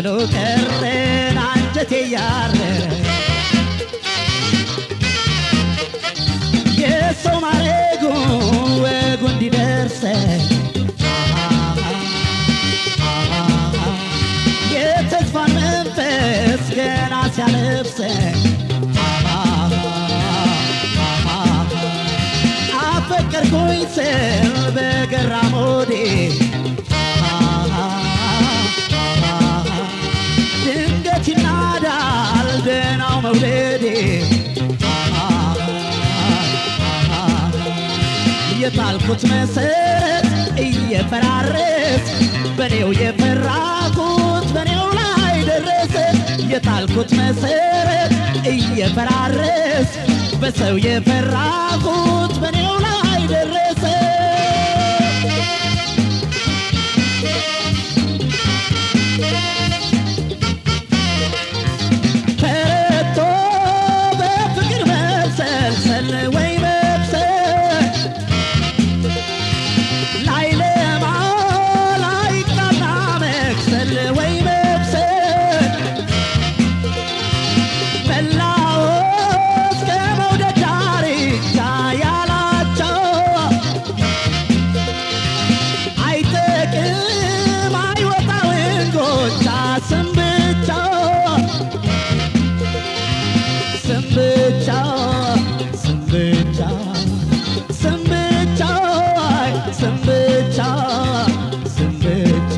ጥሎ ቀረን አንጀቴ ያረረ የሰው ማረጉ ወጉ እንዲደርሰኝ የተስፋን መንፈስ ገና ሲያለብሰኝ አፈቀርኩኝ ስል በገራ ሞዴ ድንገት ይናዳል ደናው መውደዴ የጣልኩት መሰረት እየፈራረስ በኔው የፈራኩት በኔው ላይ ደረሰ የጣልኩት መሰረት እየፈራረስ በሰው የፈራኩት በኔው ላይ ደረሰ ተረቶ በፍቅር መብሰልሰል ወይ መብሰል ላይለማ ላይቃና መክሰል ወይ መብሰል መላወስ ከመውደድ ዳርቻ ያላቸው አይጠቅም አይወጣው እንጎቻ ስም ብቻ ስም ብቻ ስም ብቻ ስም ብቻ ስም ብቻ ስም ብቻ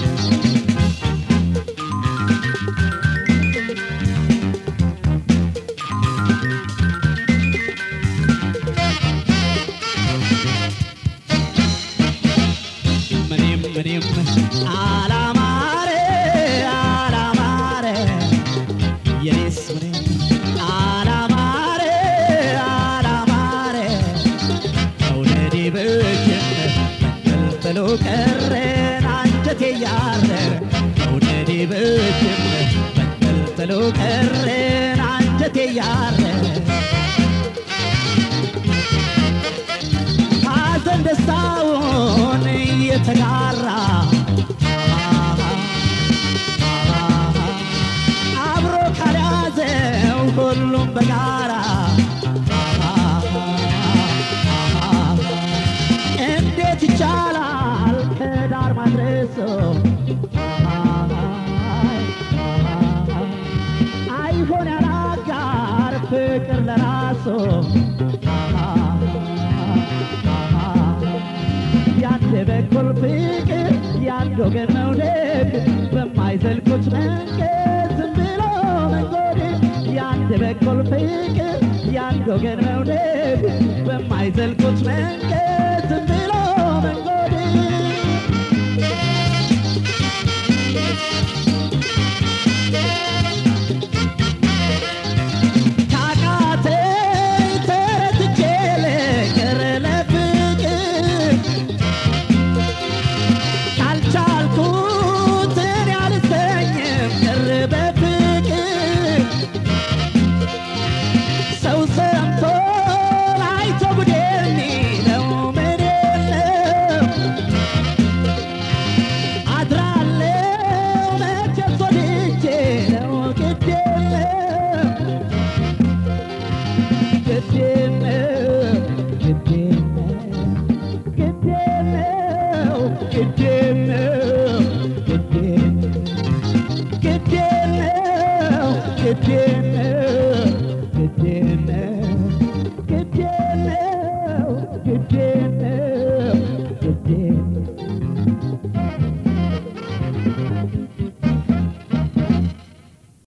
ምንም ምንም አላማረ አላማረ የኔስ ምንም አላማረ አላማረ መውደዴ በጀነ ተልተሎ ቀረን አንጀቴ ያረረ መውደዴ በጀነ ተልተሎ ቀረን አንጀቴ ያረረ ሐዘን ደስታውን እየተጋራ አብሮ ካልያዘው ሁሉም በጋራ እንዴት ይቻላል ከዳር ማድረሶ አይሆን ያላጋር ፍቅር ለራሶ ያንድ በኩል ፍቅር ያንድ ወገን መውደድ በማይዘልቁት መንገድ ዝም ብሎ መንጎድ ያንድ በኩል ፍቅር ያንድ ወገን መውደድ በማይዘልቁት መንገድ ዝም ብሎ መንጎድ ካቃተኝ ተረትቼ ልቅር ለፍቅር ካልቻልኩት እኔ አልተኝም ቅር በፍቅር ሰው ሰምቶ አይቶ ጉድ የሚለው ምን የለም አድራለው መቼስ ወድጄ ነው ግድ የለም ግድ የለም ግድ የለም ግድ የለው ግድ የለው ግድ የለው ግድ የለው ግድ የለው